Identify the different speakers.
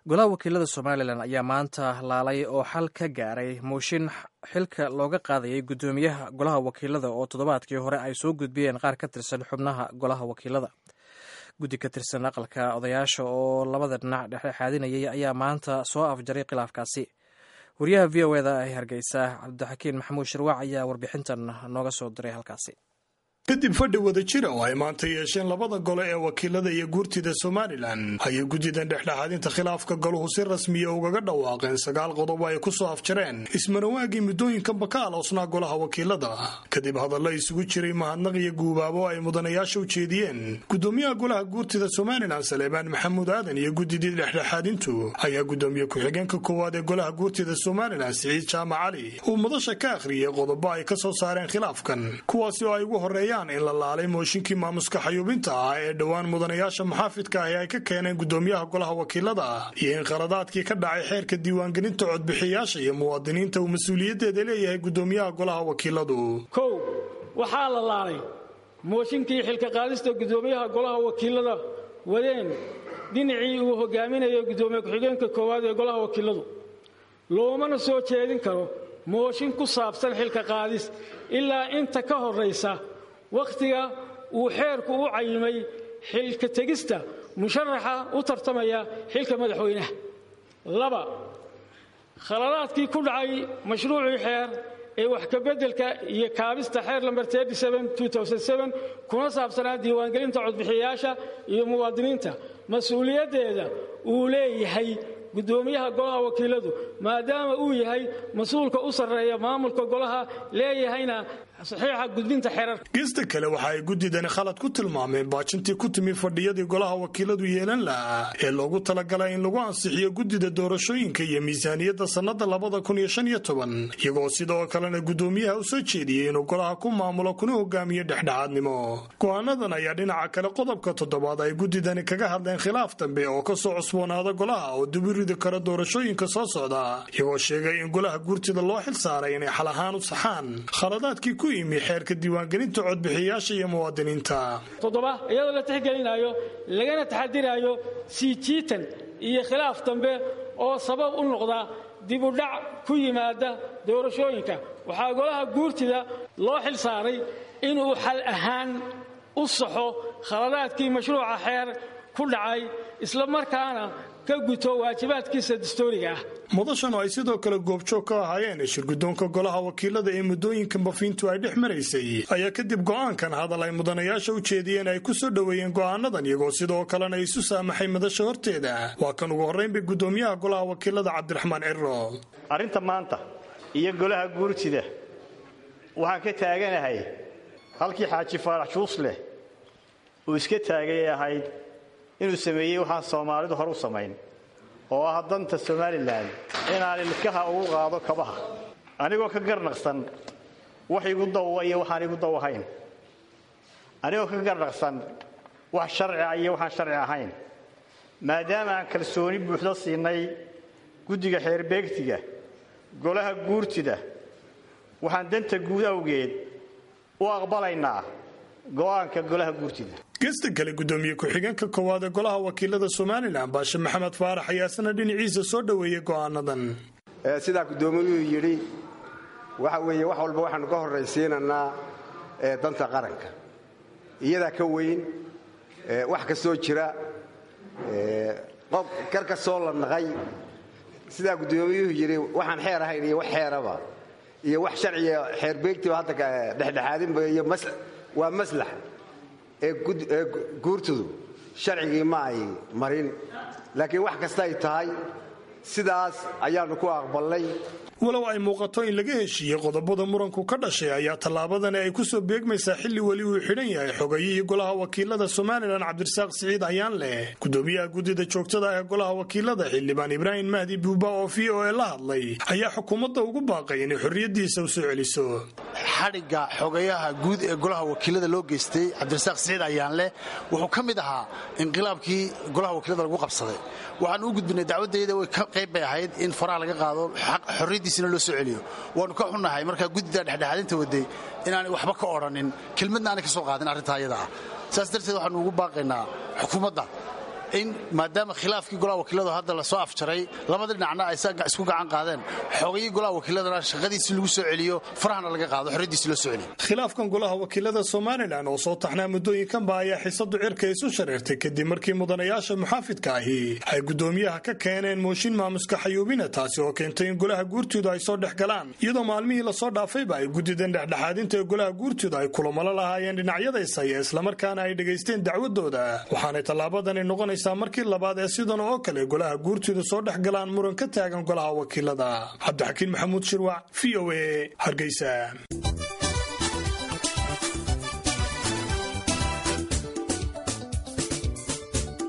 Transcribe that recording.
Speaker 1: golaha wakiilada somalilan ayaa maanta laalay oo xal ka gaaray mooshin xilka looga qaadayay guddoomiyaha golaha wakiilada oo toddobaadkii hore ay soo gudbiyeen qaar ka tirsan xubnaha golaha wakiilada guddi ka tirsan aqalka odayaasha oo labada dhinac dhexdhexaadinayay ayaa maanta soo afjaray khilaafkaasi wariyaha v o eda ee hargeysa cabdixakiin maxamuud shirwac ayaa warbixintan nooga soo diray halkaasi
Speaker 2: kadib fadhi wada jira oo ay maanta yeesheen labada gole ee wakiilada iyo guurtida somalilan ayay guddidan dhexdhexaadinta khilaafka goluhu si rasmiya ugaga dhawaaqeen sagaal qodob ay ku soo afjareen ismanawaagii muddooyinkanba ka aloosnaa golaha wakiilada kadib hadallo isugu jiray mahadnaq iyo guubaabo ay mudanayaasha u jeediyeen gudoomiyaha golaha guurtida somalilan saleebaan maxamuud aadan iyo guddidii dhexdhexaadintu ayaa gudoomiye ku-xigeenka koowaad ee golaha guurtida somalilan siciid jaamac cali uu madasha ka akhriyey qodobo ay ka soo saareen khilaafkan kuwaasi oo ay ugu horeeyaan in la laalay mooshinkii maamuska xayuubinta ah ee dhowaan mudanayaasha muxaafidka ahi ay ka keeneen gudoomiyaha golaha wakiilada iyo in khaladaadkii ka dhacay xeerka diiwaangelinta codbixiyaasha iyo muwaadiniinta uu mas-uuliyaddeeda leeyahay gudoomiyaha golaha wakiiladu
Speaker 3: kow waxaa la laalay mooshinkii xilka qaadista gudoomiyaha golaha wakiilada wadeen dhinacii uu hogaaminayo gudoomiye ku-xigeenka koowaad ee golaha wakiiladu loomana soo jeedin karo mooshin ku saabsan xilka qaadis ilaa inta ka horraysa wakhtiga uu xeerku u cayimay xilka tegista musharaxa u tartamaya xilka madaxweynaha laba khaladaadkii ku dhacay mashruucii xeer ee wax kabeddelka iyo kaabista xeer lamber kuna saabsanaa diiwaangelinta codbixiyayaasha iyo muwaadiniinta mas-uuliyaddeeda uu leeyahay gudoomiyaha golaha wakiiladu maadaama uu yahay mas-uulka u sarreeya maamulka golaha leeyahayna saxiixa gudbinta xeerarka
Speaker 2: gesta kale waxa ay guddidani khalad ku tilmaameen baajintii ku timi fadhiyadii golaha wakiiladu yeelan lahaa ee loogu talagalay in lagu ansixiyo guddida doorashooyinka iyo miisaaniyadda sannada labada kun iyo shan iyo toban iyagoo sidoo kalena guddoomiyaha u soo jeediyey inuu golaha ku maamulo kuna hogaamiyo dhexdhexaadnimo go-aanadan ayaa dhinaca kale qodobka toddobaad ay guddidani kaga hadleen khilaaf dambe oo ka soo cusboonaada golaha oo dubiridi kara doorashooyinka soo socda iyagoo sheegay in golaha guurtida loo xil saaray inay xal ahaan u saxaan khaladaadkii ku yimi xeerka diiwaangelinta codbixiyayaasha iyo muwaadiniinta
Speaker 3: toddoba iyadoo la tixgelinaayo lagana taxadiraayo sii jiitan iyo khilaaf dambe oo sabab u noqda dibudhac ku yimaada doorashooyinka waxaa golaha guurtida loo xil saaray inuu xal ahaan u saxo khaladaadkii mashruuca xeer ku dhacay isla markaana ka guto waajibaadkiisa dastuuriga ah
Speaker 2: mudashan oo ay sidoo kale goobjoog ka ahaayeen shirgudoonka golaha wakiilada ee muddooyinka bafiintu ay dhex maraysay ayaa kadib go'aankan hadal ay mudanayaasha u jeediyeen ay ku soo dhoweeyeen go'aanadan iyagoo sidoo kalena isu saamaxay madasha horteeda waa kan ugu horraynbay gudoomiyaha golaha wakiilada cabdiraxmaan ciro
Speaker 4: arrinta maanta iyo golaha guurtida waxaan ka taaganahay halkii xaaji faarax juusleh uu iska taagay ahayd inuu sameeyey waxaan soomaalidu hor u samayn oo ah danta somalilan inaan ilkaha ugu qaado kabaha anigoo ka garnaqsan wax igu dawwa iyo waxaan igu daw ahayn anigoo ka garnaqsan wax sharcia iyo waxaan sharci ahayn maadaama aan kalsooni buuxdo siinay guddiga xeerbeegtiga golaha guurtida waxaan danta guud awgeed u aqbalaynaa go'aanka golaha guurtida
Speaker 2: gesta kale gudoomiye ku-xigeenka koowaad ee golaha wakiilada somalilan baashe maxamed faarax ayaa isna dhinaciisa soo dhoweeyey go'aanadan
Speaker 5: sidaa gudoomiyuhu yidhi waxa weeye wax walba waxaanu ka horraysiinanaa danta qaranka iyadaa ka weyn wax kastoo jira qof kar kastoo la naqay sidaa gudoomiyuhu yidhi waxaan xeer ahayn iyo wax xeeraba iyo wax sharciga xeerbeegtiba hadda dhexdhexaadinba iyo waa maslax ee guurtadu sharcigii ma ay marin laakiin wax kasta ay tahay sidaas ayaannu ku aqbalnay
Speaker 2: walow ay muuqato in laga heshiiyey qodobada muranku ka dhashay ayaa tallaabadani ay ku soo beegmaysaa xilli weli uu xidhan yahay xogayihii golaha wakiilada somalilan cabdirasaaq siciid ayaan leh gudoomiyaha guddida joogtada ee golaha wakiilada xildhibaan ibraahim mahdi buuba oo v o e la hadlay ayaa xukuumadda ugu baaqay inay xorriyaddiisa u soo celiso
Speaker 6: xadhigga xogayaha guud ee golaha wakiilada loo geystay cabdirasaaq siciid ayaanleh wuxuu ka mid ahaa inqilaabkii golaha wakiilada lagu qabsaday waxaan u gudbinay dacwadayda way qayb bay ahayd in faraha laga qaado xorriyaddiisina loo soo celiyo waannu ka xunnahay markaa guddida dhexdhexaadinta waday inaanay waxba ka odhanin kelmadna aanay ka soo qaadin arrintaa ayada ah saas darteed waxaanu ugu baaqaynaa xukuumadda in maadaama khilaafkii golaha wakiiladu hadda lasoo afjaray labada dhinacna ay isku gacan qaadeen xogayii golaha wakiiladana shaqadiisi lagu soo celiyo farahana laga qaado xorriyadiisi loo soo celiyo
Speaker 2: khilaafkan golaha wakiilada somalilan oo soo taxnaa muddooyinkanba ayaa xisadu cirka isu shareertay kadib markii mudanayaasha muxaafidka ahi ay guddoomiyaha ka keeneen mooshin maamuska xayuubina taasi oo keentay in golaha guurtooda ay soo dhex galaan iyadoo maalmihii lasoo dhaafayba ay guddideen dhexdhexaadinta ee golaha guurtooda ay kulamalo lahaayeen dhinacyadaysaya islamarkaana ay dhegaysteen dacwadooda waxaanay tallaabadani noqonaysaa markii labaad ee sidan oo kale golaha guurtooda soo dhex galaan muran ka taagan golaha wakiilada cabdixakiin maxamuud shirwac v o a hargeysa